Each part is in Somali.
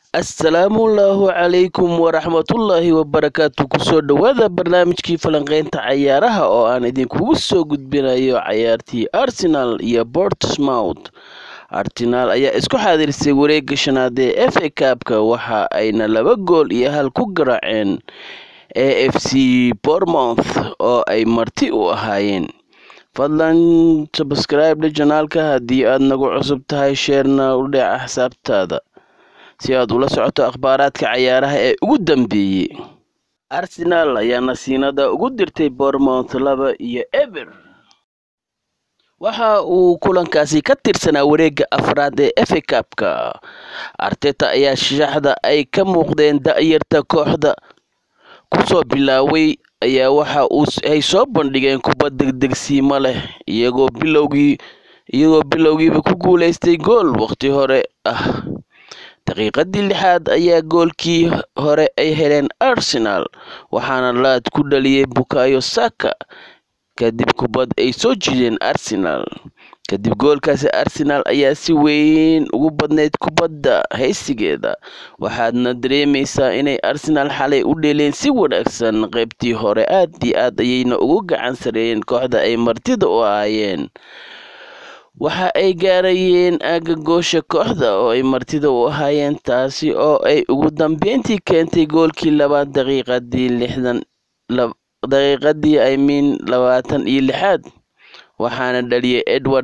asalaamullaahu calaykum waraxmatullaahi wabarakaatu kusoo dhowaada barnaamijkii falanqeynta cayaaraha oo aan idinkugu soo gudbinayo cayaartii arsenal iyo bortsmouth arsenal ayaa isku xaadirisay wareega shanaad ee f a kaabka waxa ayna laba gool iyo hal ku garaaceen a f c bormouth oo ay marti u ahaayeen fadlan sabscribe janaalka haddii aad nagu cusub tahay sheerna u dheeca xisaabtaada si aad ula socoto akhbaaraadka cayaaraha ee ugu dambeeyey arsenal ayaa nasiinada ugu dirtay bormouth laba iyo eber waxa uu kulankaasi ka tirsanaa wareega afraad ee f a kabka arteta ayaa shaxda ay ka muuqdeen da-yarta kooxda kusoo bilaaway ayaa waxa uu ay soo bandhigeen kuba degdegsiimo leh iyagoo bilowgii iyagoo bilowgiiba ku guuleystay gool waqti hore ah daqiiqadii lixaad ayaa goolkii hore ay heleen arsenal waxaana laad ku dhaliyay bukayo saka kadib kubad ay soo jiideen arsenal kadib goolkaasi arsenal ayaa si weyn ugu badnayd kubadda haysigeeda waxaadna dareemaysaa inay arsenal xalay u dheeleen si wanaagsan qaybtii hore aad iyo aad ayayna ugu gacan sareeyeen kooxda ay martida u ahaayeen waxa ay gaarayeen aaga goosha kooxda oo ay martida u ahaayeen taasi oo ay ugu dambeyntii keentay goolkii labaad daqiiqadii lixdan daqiiqadii i mean labaatan iyo lixaad waxaana dhaliyay edward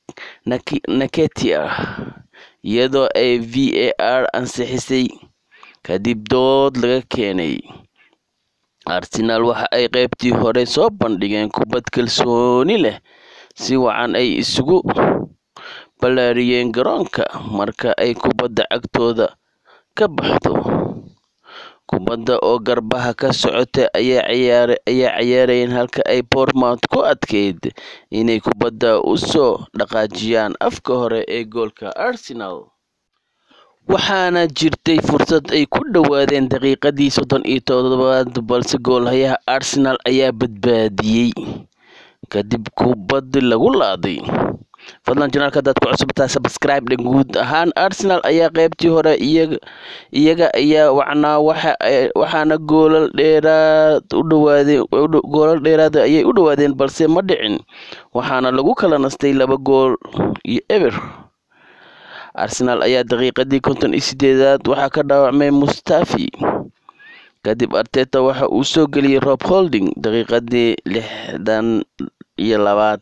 naketia iyadoo ay v a r ansixisay kadib dood laga keenay arsenal waxa ay qaybtii hore soo bandhigeen kubad kalsooni leh si wacan ay isugu ballaariyeen garoonka marka ay kubadda cagtooda ka baxdo kubadda oo garbaha ka socota ayaa cayaarayeen halka ay bortmouth ku adkeyd inay kubadda u soo dhaqaajiyaan afka hore ee goolka arsenal waxaana jirtay fursad ay ku dhowaadeen daqiiqadii soddon iyo toddobaad balse goolhayaha arsenal ayaa badbaadiyey kadib kubaddi lagu laaday fadlan janaalka hadaad ku cusubtaa sabscribe dhe guud ahaan arsenal ayaa qaybtii hore iyaga ayaa wacnaa waxaana goolal dheeraad u dhawaadeen goolal dheeraada ayay u dhawaadeen balse ma dhicin waxaana lagu kala nastay laba gool iyo eber arsenal ayaa daqiiqadii konton iyo sideedaad waxaa ka dhaawacmay mustafi kadib arteta waxa uu soo geliyey rob holding daqiiqadii lixdan iyo labaad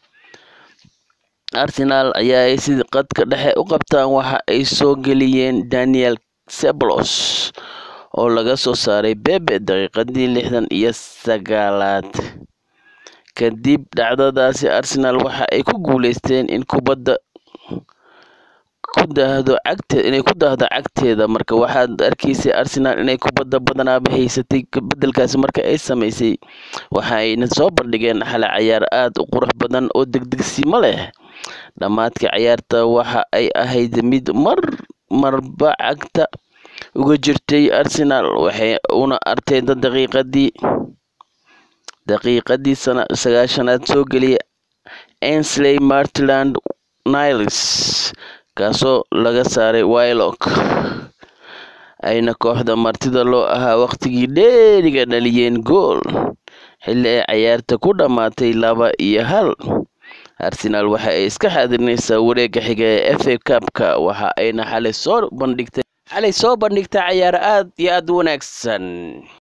arsenal ayaa ay si qadka dhexe u qabtaan waxa ay soo geliyeen daniel seblos oo laga soo saaray bebe daqiiqadii lixdan iyo sagaalaad kadib dhacdadaasi arsenal waxa ay ku guuleysteen in kubadda ku daahdo cagteed inay ku daahdo cagteeda marka waxaad arkaysay arsenal inay kubadda badanaaba haysatay bedelkaasi marka ay samaysay waxa ayna soo bandhigeen xale cayaar aad u qurux badan oo degdegsimo leh dhammaadka cayaarta waxa ay ahayd mid mar marba cagta uga jirtay arsenal waxay una arteyda daqiiqadii daqiiqadii sagaashanaad soo geliyay ensley martland niles kaasoo laga saaray wylock ayna kooxda martida loo ahaa waqtigii dheeriga dhaliyeen gool xilli ay cayaarta ku dhammaatay laba iyo hal arsenal waxa ay iska xaadirinaysaa wareega xiga ee f a kabka waxa ayna xalay soo bandhigtay xalay soo bandhigtay cayaaro aad iyo aad u wanaagsan